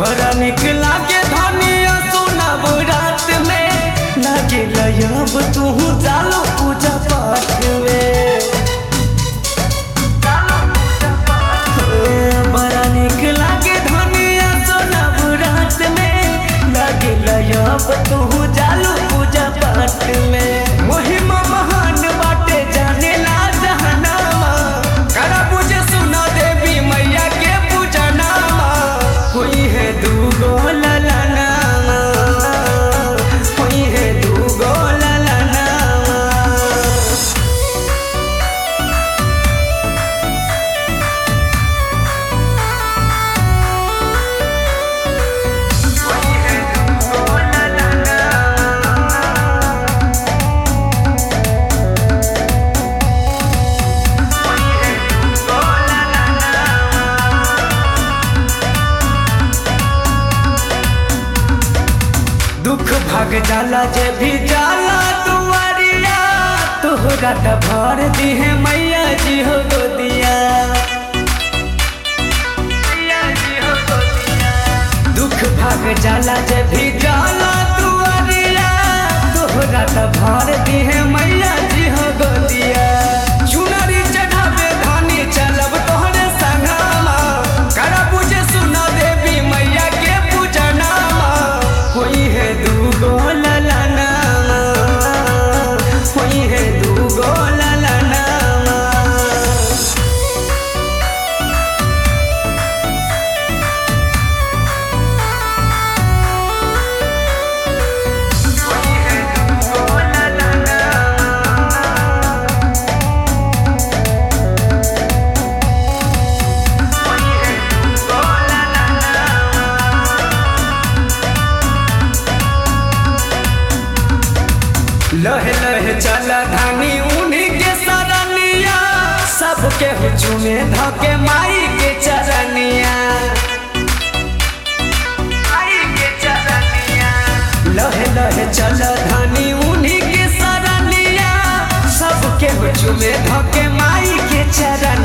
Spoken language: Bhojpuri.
बड़ा निक लागे धनिया सुनब रात में लागे लयब तू जालो पूजा पाठ में बड़ा निक लागे धनिया सुनब रात में लागे लयब तू जालो पूजा पाठ में महिमा महान बाटे जाने ला जहनामा करा पूजे सुना देवी मैया के पूजा नामा हुई है दूगो ललनामा हुई है दूगो ललनामा दुख भाग जाला जे भी जाला दुआरिया तोहरा त भर दिहे मैया जी हो गोदिया दुख भाग जाला जे भी जाला दुआरिया तोहरा त भर दिहे मैया जी हो गोदिया चुनरी चढ़ावे धानी चलब तोहरे संगमा करा पूजे सुना देवी मैया के पूजा नामा होई है दूगो ललनामा होई है दूगो ललनामा लहे लहे चला धानी उन्हीं के सरनिया सबके हुचुमे धके माई के चरनिया लहे लहे चला धानी उन्हीं के सरनिया सबके हुचुमे धके माई के चरनिया